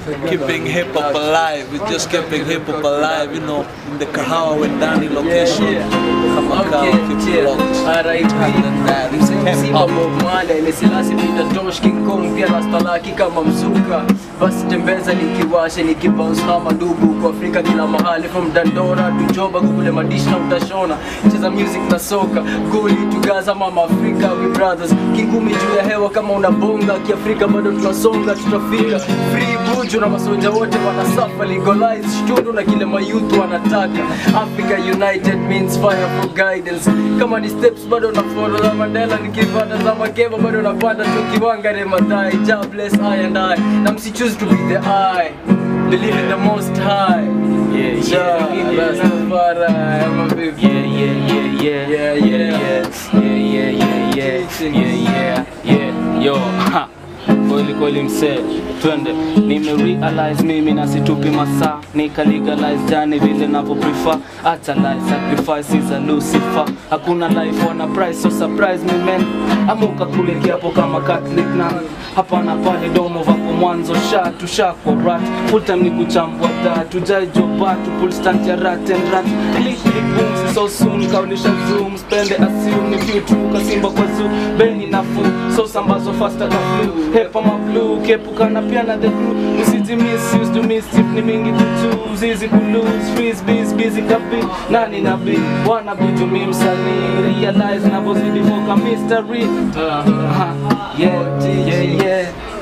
keeping hip hop alive. We're just keeping hip hop alive, you know, in the Kahawa Wendani location. Kama kawa, keep it locked. Other than that, it's hip hop. Meselasi vitatosh King Kong pia rastalaki kama mzuka basi tembeza nikiwashe nikibounce kama ndugu kwa Afrika kila mahali from Dandora to Joba kule madishi na utashona cheza music na soka goli tugaza mama Afrika we brothers kingumi juu ya hewa kama unabonga kiafrika bado tunasonga tutafika free buju na masoja wote wanasafa legalize shtundu na kile mayouth wanataka Africa united means fire for guidance kama ni steps bado na follow za Mandela nikipanda za Makeba bado napanda tu kiwanga ne madai God bless I and I na msi choose to be the I believe in the most high Yeah, Ja, yeah, yeah. Rastafari, I'm a baby. Yeah, yeah, yeah, yeah, Yeah, yeah, yeah. yeah, yeah, yeah, yeah, yeah, yeah, yeah, yo, ha. Kweli kweli msee, twende. Nime realize mimi na situpi masaa, nika legalize jani vile navyo prefer. Hata life sacrifice is a Lucifer. Hakuna life wana price, so surprise me man. Amuka kule kiapo kama Catholic na hapana pale domo vako mwanzo sha tusha kwa rat full time ni kuchambua tatu jaijo batu pull stand ya rat and rat click click boom si so soon kaulisha zoom spende assume ni few tu kasimba kwa zoo beni nafu so sambazo faster ka flu hepa ma blue kepukana pia na the crew usiji misuse do mischief ni mingi kutu zizi kulose freeze busy busy kabi nani na bi wana bitu mi msanii realize navozidi foka mystery uh, yeah yeah yeah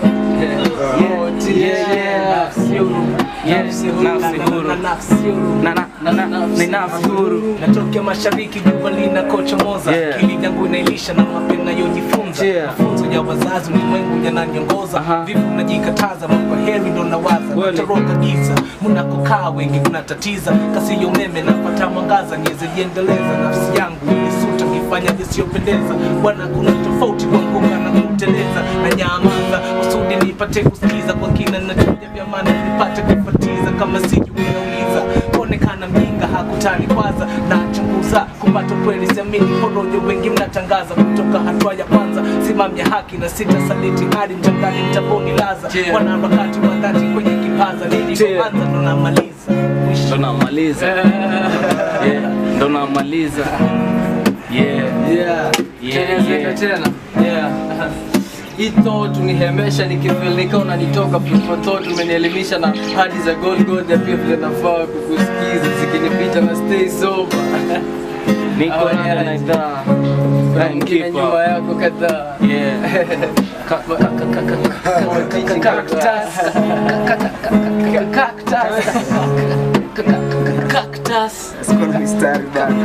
yeah yeah yeah Yes, nafsi huru. Na- na- na- na- ni nafsi huru. natokea mashariki jua linakochomoza Yeah. akili yangu inailisha na mapya nayojifunza Yeah. mafunzo ya wazazi ulimwengu yananiongoza Aha. vivu najikataza mambo heri ndo nawaza Kweli. natoroka giza mnakokaa wengi kunatatiza kasi ya umeme napata mwangaza niweze jiendeleza nafsi yangu ilisuta nifanya isiyopendeza bwana kuna tofauti kwa mgunga na kuteleza na nyamaza usudi nipate kusikiza kwa kina nachuja vya maana nipate kufatiza kama siju unauliza kuonekana mjinga hakutani kwanza na chunguza kupata kweli siamini porojo wengi mnatangaza kutoka hatua ya kwanza simamia haki na sita saliti hadi mchangani mtaboni laza Yeah. wanaharakati wa dhati kwenye kipaza Yeah. nilipoanza ndo namaliza mwisho ndo namaliza yeah, ndo namaliza yeah Yeah. Yeah, Tena, yeah. tena. Yeah. Hii thought unihemesha nikifilika unanitoka people thought umenielimisha na hadi za gold gold ya pia vile nafaa kukusikiza zikinipita na stay sober niko Oh, rada yeah. na idhaa na Time mwingine keep nyuma up. yako kadhaa yeah Ka- ka- ka- ka- ka- ka- ka- cactus. Ka- ka- ka- ka- ka- cactus. Ka- ka- ka- ka- cactus. Kuna mistari bana.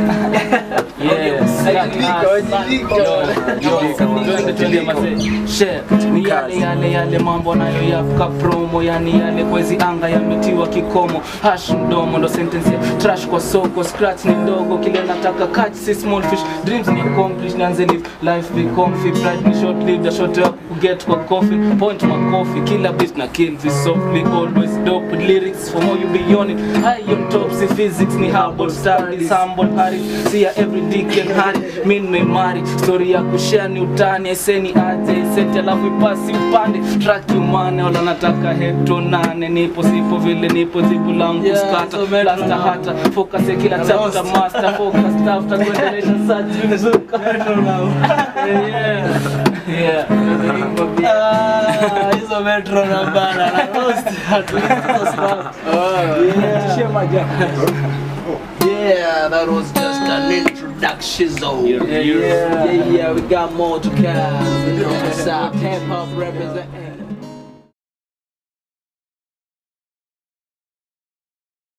Yes. Wajibika, wajibika. Twende, twende mazee. Share. Ni yale yale yale mambo nayo yapka promo yani yale kwezi anga yametiwa kikomo hash mdomo ndo sentence ya trash kwa soko scratch ni ndogo kile nataka catch si small fish dreams ni accomplish nianze live life be comfy pride ni short lived a short up get kwa coffin point my coffee killer beat na kill this softly always dope with lyrics for more you be on it high on top si physics ni humble studies humble hari see ya every dick and hari min memari story ya kushare ni utani eseni aje iseti alafu ipasi upande track umane wala nataka hepto nane nipo sipo vile nipo zibu langu Yeah, skata so metro lasta now. hata focus ya kila chapter master focus after kuendelesha search mzuka yeah yeah Ah, hizo metro na bana na roast hatuwezi stop. Yeah, that was just an introduction zone. Yeah, yeah, yeah, yeah, we got more to come. You know what's up? Hip hop represent.